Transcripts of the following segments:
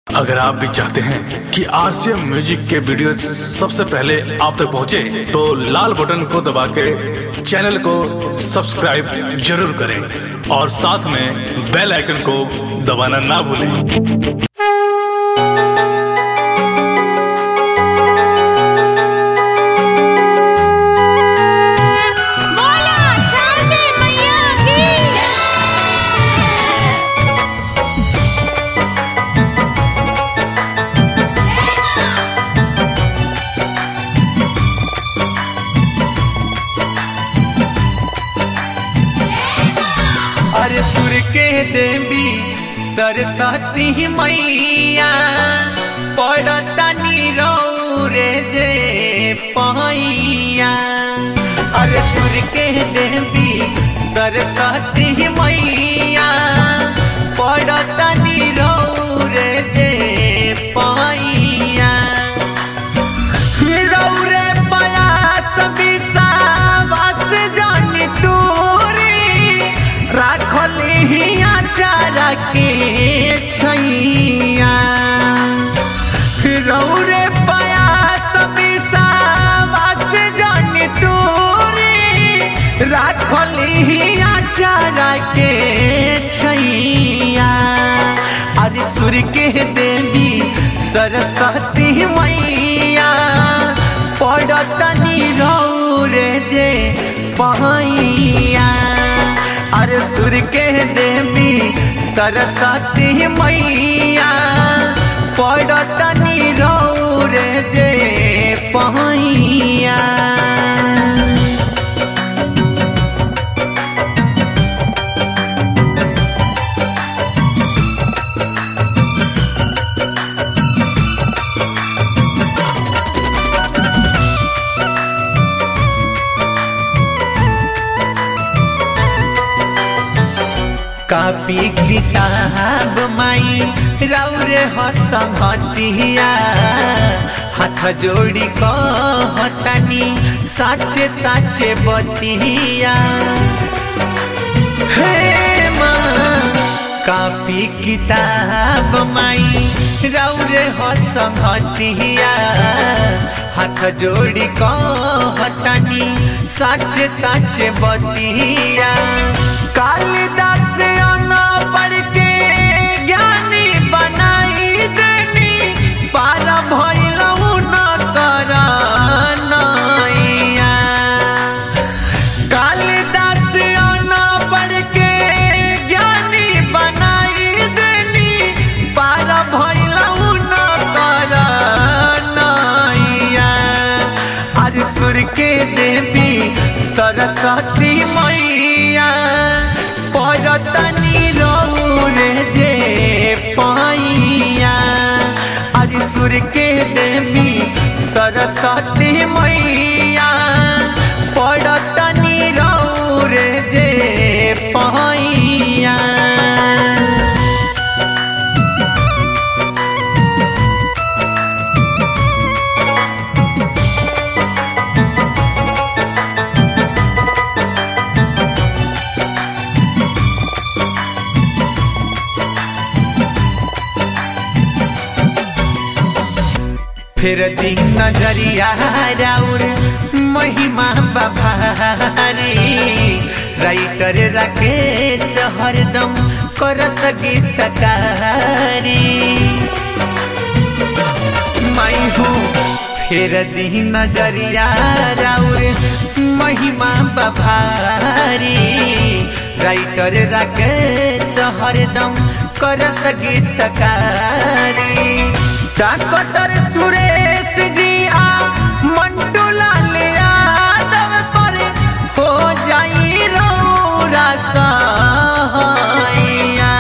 अगर आप भी चाहते हैं कि आरसीएम म्यूजिक के वीडियो सबसे पहले आप तक पहुंचे, तो लाल बटन को दबा के चैनल को सब्सक्राइब जरूर करें और साथ में बेल आइकन को दबाना ना भूलें बोला शारदे मैया की अरे सुर के देवी सरस्वती मैया पड़तनी रे जे पहिया अरे सुर के देवी सरस्वती मैया पड़तनी रे जे पहिया रौरे पयास विषावास जानी तोरी राखली हिया चारा के छैया रौरे पयास विषावास जानी तोरी राखली हिया चारा के छैया अरे सूर्य के देवी सरस्वती मैया पड़तनी रौरे जे पहिया अरे सूर्य के देवी सरस्वती मैया पड़तनी रौरे जे पहिया कापी किताब माई रौरे हसमतिया हाथ जोड़ी कहतनी साचे साचे बतिया हे माँ कापी किताब माई रौरे हसमतिया हाथ जोड़ी कहतनी साचे साचे बतिया कालिदास अना पढ़ के ज्ञानी बनाई देनी पारा भैलऊ न कर नैया कालिदास अना पढ़ के ज्ञानी बनाई देनी पारा भैलऊ न कर नैया अरे सुर के देवी सरस्वती मैया पड़तनी रौरे जे पैया अरे सुर के देवी सरस्वती मैया पड़तनी रौरे जे पैया फिर दिन नजरिया राउर महिमा बभारी राइटर राकेश हरदम कर गीतकारी माई हूँ फिर दिन नजरिया राउर महिमा बभारी राइटर राकेश हरदम कर गीतकारी डॉक्टर सुरेश जी आ मंटू लाल यादव पर हो जाई रौरा सहाइया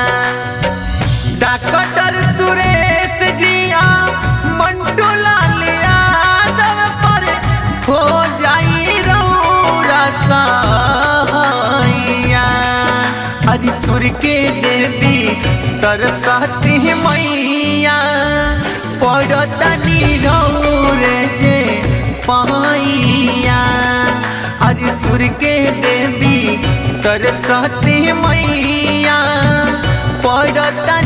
डॉक्टर सुरेश जी आ मंटू लाल यादव पर हो जाई रौरा सहाइया हरि सुर के देवी सरस्वती मैया पड़तनी रौरे जे पैया हरि सुर के देवी सरस्वती मैया पड़तनी